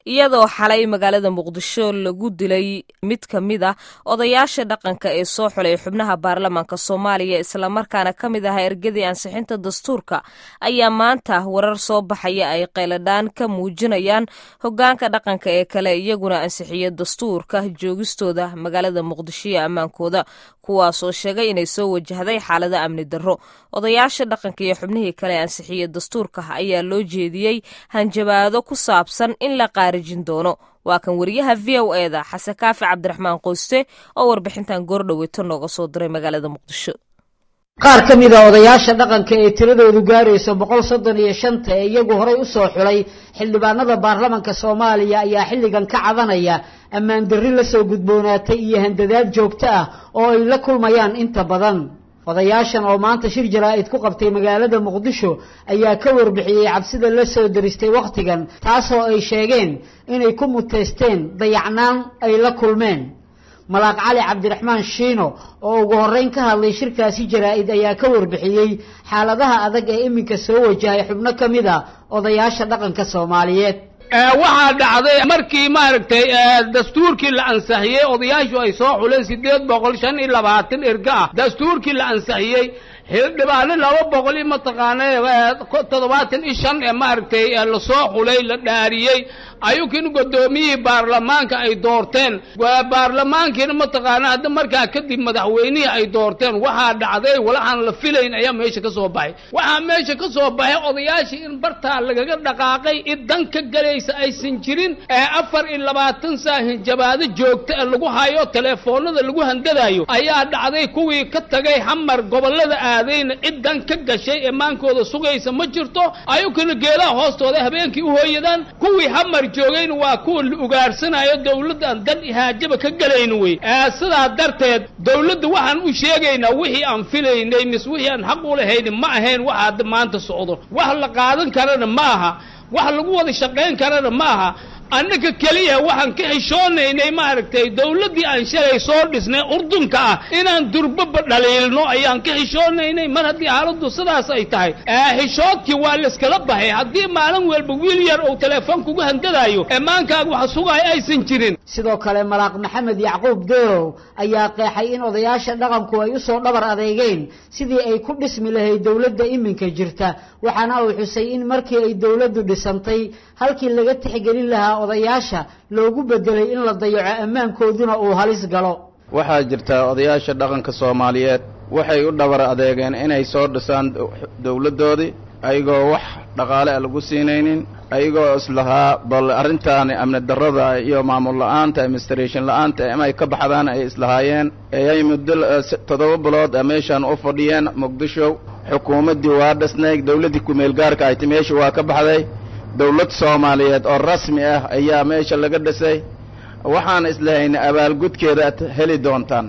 iyadoo xalay magaalada muqdisho lagu dilay mid ka mid ah odayaasha dhaqanka ee soo xulay xubnaha baarlamaanka soomaaliya islamarkaana ka mid ahaa ergadii ansixinta dastuurka ayaa maanta warar soo baxaya ay qayladhaan ka muujinayaan hogaanka dhaqanka ee kale iyaguna ansixiya dastuurka joogistooda magaalada muqdisho iyo ammaankooda kuwaasoo sheegay inay soo wajahday xaalado amni darro odayaasha dhaqanka iyo xubnihii kale ansixiya dastuurka ayaa loo jeediyey hanjabaado ku saabsan in la qaarijin doono waa kan wariyaha v o eda xasan kaafi cabdiraxmaan qoyste oo warbixintan goordhoweeto nooga soo diray magaalada muqdisho qaar ka mid a odayaasha dhaqanka ee tiradoodu gaarayso boqol soddon iyo shanta ee iyagu horay usoo xulay xildhibaanada baarlamanka soomaaliya ayaa xilligan ka cadanaya ammaan darri lasoo gudboonaatay iyo handadaad joogto ah oo ay la kulmayaan inta badan odayaashan oo maanta shir jaraa-id ku qabtay magaalada muqdisho ayaa ka warbixiyey cabsida la soo daristay wakhtigan taasoo ay sheegeen inay ku muteysteen dayacnaan ay la kulmeen malaaq cali cabdiraxmaan shiino oo ugu horreyn ka hadlay shirkaasi jaraa-id ayaa ka warbixiyey xaaladaha adag ee iminka soo wajahay xubno ka mid a odayaasha dhaqanka soomaaliyeed waxaa dhacday markii maaragtay dastuurkii la ansixiyey odayaashu ay soo xuleen siddeed boqol shan iyo labaatan erga ah dastuurkii la ansixiyey xildhibaano laba boqol iyo mataqaana toddobaatan iyo shan ee maaragtay lasoo xulay la dhaariyey ayukin guddoomiyihii baarlamaanka ay doorteen baarlamaankiina mataqaana hadda markaa kadib madaxweynihii ay doorteen waxaa dhacday walaxaan la filayn ayaa meesha ka soo baxay waxaa meesha ka soo baxay odayaashii in bartaa lagaga dhaqaaqay id dan ka galaysa aysan jirin ee afar iyo labaatan saa hinjabaado joogta ee lagu hayo teleefoonada lagu handadayo ayaa dhacday kuwii ka tagay xamar gobollada aadayna cid dan ka gashay ee maankooda sugaysa ma jirto ayukana geelaha hoostooda habeenkii u hooyadaan kuwii xamar joogayna waa kuwa la ugaarsanayo dawladdan dan ihaajaba ka galayna wey sidaa darteed dawladda waxaan u sheegaynaa wixii aan filaynay mis wixii aan xaq u lahayni ma ahayn waxa hadda maanta socdo wax la qaadan karana ma aha wax lagu wada shaqayn karana ma aha annaka keliya waxaan ka xishoonaynay maaragtay dawladdii aan shalay soo dhisnay urdunka ah inaan durbaba dhaliilno ayaan ka xishoonaynay mar haddii xaaladdu sidaas ay tahay xishoodkii waa layskala baxay haddii maalin walba wiil yar uu teleefon kugu handadaayo eemaankaaga wax sugaaya aysan jirin sidoo kale malaaq maxamed yacquub deerow ayaa qeexay in odayaasha dhaqanku ay usoo dhabar adeegeen sidii ay ku dhismi lahayd dawladda iminka jirta waxaana uu xusay in markii ay dawladdu dhisantay halkii laga tixgelin lahaa odayaasha loogu bedelay in la dayaco ammaankooduna uu halis galo waxaa jirta odayaasha dhaqanka soomaaliyeed waxay u dhabar adeegeen inay soo dhisaan dawladdoodii ayagoo wax dhaqaale a lagu siinaynin ayagoo islahaa bal arrintaani amni darrada iyo maamul la-aanta administration la-aanta inay ka baxdaan ay islahaayeen eeay muddo toddoba bilood a meeshaan u fadhiyeen muqdisho xukuumaddii waa dhisnay dawladdii kumeel gaarka ayti meesha waa ka baxday dawlad soomaaliyeed oo rasmi ah ayaa meesha laga dhisay waxaan islahaynay abaalgudkeeda ad heli doontaan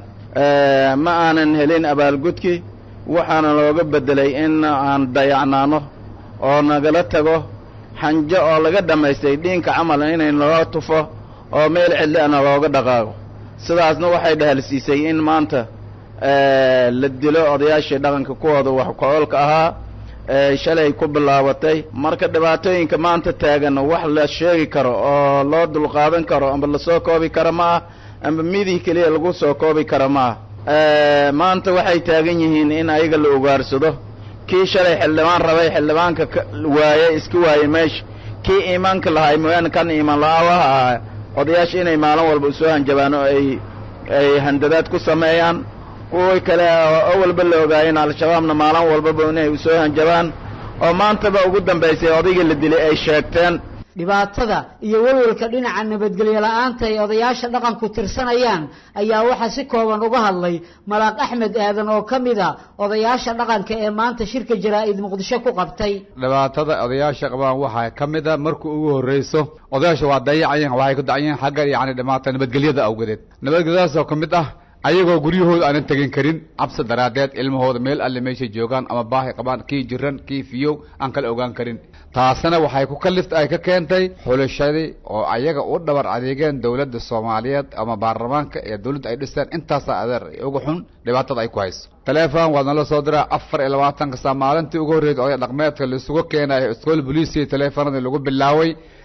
ma aanan helin abaalgudkii waxaana looga beddelay in aan dayacnaano oo nagala tago xanjo oo laga dhammaystay dhiinka camal inay naloo tufo oo meel cidli ana looga dhaqaaqo sidaasna waxay dhahalsiisay in maanta la dilo odayaashii dhaqanka kuwooda wax ko-oolka ahaa shalay ku bilaabatay marka dhibaatooyinka maanta taagan wax la sheegi karo oo loo dulqaadan karo amba lasoo koobi karo ma ah amba midii keliya lagu soo koobi karo ma ah maanta waxay taagan yihiin in ayaga la ugaarsado kii shalay xildhibaan rabay xildhibaanka waayey iska waayey meesha kii iimaanka lahay mooyaane kan iimaan la-aawaha ah odayaasha inay maalin walba usoo hanjabaan oo ay ay handadaad ku sameeyaan kuwii kale oo awalba la ogaayeen al-shabaabna maalin walbaba inay usoo hanjabaan oo maantaba ugu dambaysay odaygii la dilay ay sheegteen dhibaatada iyo welwelka dhinaca nabadgelyo la-aanta ay odayaasha dhaqanku tirsanayaan ayaa waxaa si kooban uga hadlay malaaq axmed aadan oo ka mid a odayaasha dhaqanka ee maanta shirka jaraa-id muqdisho ku qabtay dhibaatada odayaasha qabaan waxaa ka mid a marka ugu horreyso odayaasha waa dayacayeen waxay ku dacayeen xagga yacni dhimaata nabadgelyada awgedeed nabadgelyadaasoo ka mid ah ayagoo guryahooda aanan tegin karin cabsi daraaddeed ilmahooda meel alle meeshay joogaan ama baahi qabaan kii jiran kii fiyow aan kala ogaan karin taasina waxay ku kalift ay ka keentay xulashadii oo ayaga u dhabar adeegeen dowladda soomaaliyeed ama baarlamaanka ee dowladda ay dhisteen intaasaa adeer uga xun dhibaatada ay ku hayso taleefon waa nala soo diraa afar iyo labaatanka saa maalintii ugu horreysay oday dhaqmeedka laisugu keenayo iskool boliisiya taleefonadii lagu bilaaway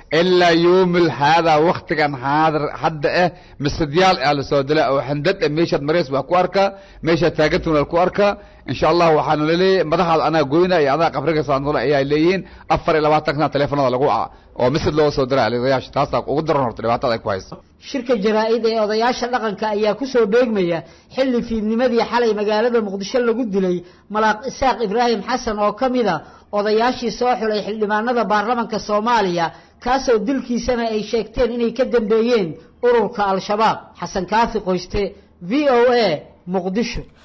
ilaa yoomil haadaa waktigan haadir hadda eh misadyaal aa lasoo dila oo handad eh meeshaad mareys waa ku arkaa meeshaad taagantuna ku arkaa insha allah waxaanu laleeyahay madaxaada anaa goyna iyo adaa qabriga saanula ayaa leeyihiin afar iyo labaatan kana teleefonada lagu a oo misad loo soo dira odayaasha taasaa ugu daran horta dhibaatada ay ku hayso shirka jaraa-id ee odayaasha dhaqanka ayaa kusoo beegmaya xilli fiidnimadii xalay magaalada muqdisho lagu dilay malaaq isaaq ibraahim xasan oo ka mid a odayaashii soo xulay xildhibaanada baarlamanka soomaaliya kaasoo dilkiisana ay sheegteen inay ka dambeeyeen ururka al-shabaab xasan kaafi qoyste v o a muqdisho